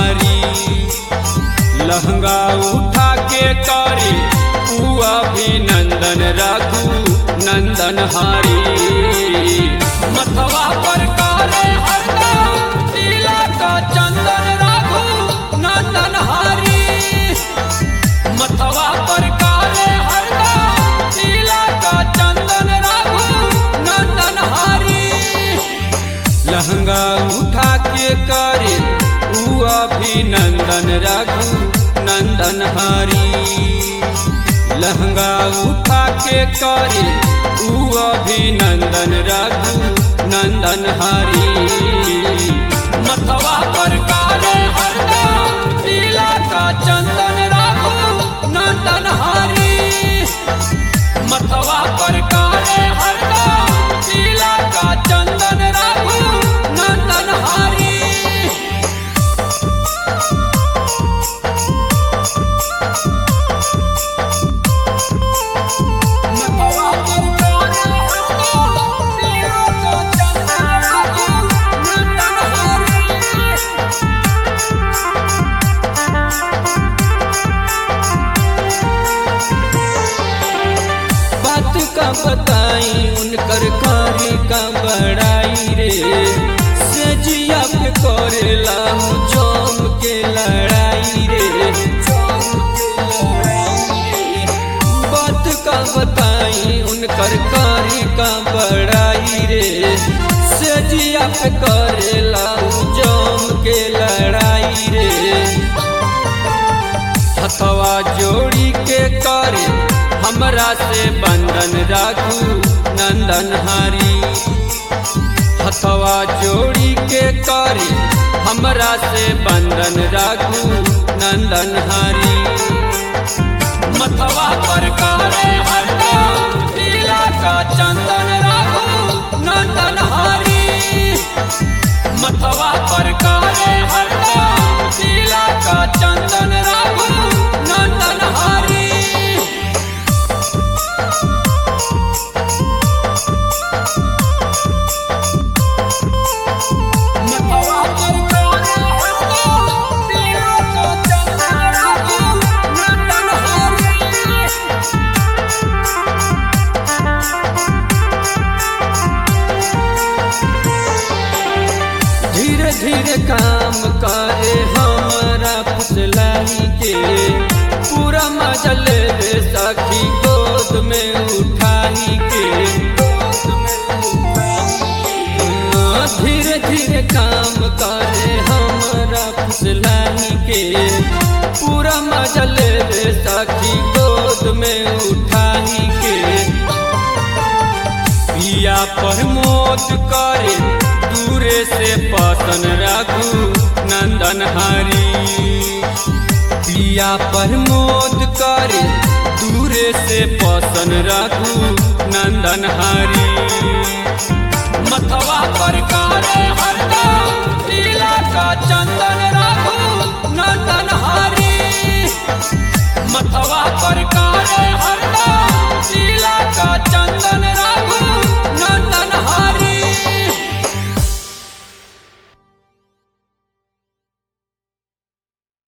हारी लहंगा उठा के करे ऊ अभिनंदन रघु नंदन हारी मथवा पर करे हरदम तिलक चंदन रघु नंदन हारी मथवा पर काले हरदम तिलक चंदन रघु नंदन हारी लहंगा उठा के करे ऊ अभिनंदन रघु नंदन हारी लहंगा उठा के करे ऊ अभिनंदन रघु नंदन हारी मथवा पर काले हरदम तिलक चंदन रघु नंदन हारी मथवा पर काले हरदम तिलक चंदन रघु नंदन हारी मथवा पर काले हरदम तिलक चंदन रघु नंदन हारी बात का बताई उनकर कारी का बड़ाई रे सजिया पे करेला हूँ जम के लड़ाई रे बात का बताई उनकर कारी का बड़ाई रे सजिया पे करेला हूँ जम के लड़ाई रे हथवा जोड़ी के करे हमरा से बंधन राखू नंदन हरी हथवा जोड़ी के करे हमरा से बंधन राखू नंदन हरी मथवा पर करे हरदम तिलक चंदन राखू नंदन हरी मथवा पर करे हरदम तिलक चंदन राखू नंदन हरी मथवा पर करे हरदम तिलक चंदन राखू नंदन हरी धीरे धीरे काम करे हमारा फुसलाई के पूरा मजा ले ले सखी गोद में उठाई के हाँ, धीरे धीरे काम करे हमारा फुसलाई के पूरा मजा ले ले सखी गोद में उठाई के पिया प्रमोद करे दूरे से पसन रघु नंदन हरी पिया प्रमोद करे दूरे से पसन रघु नंदन हरी मथवा पर करे हरदम तिलक चंदन रघु नंदन हरी मथवा पर करे हरदम तिलक चंदन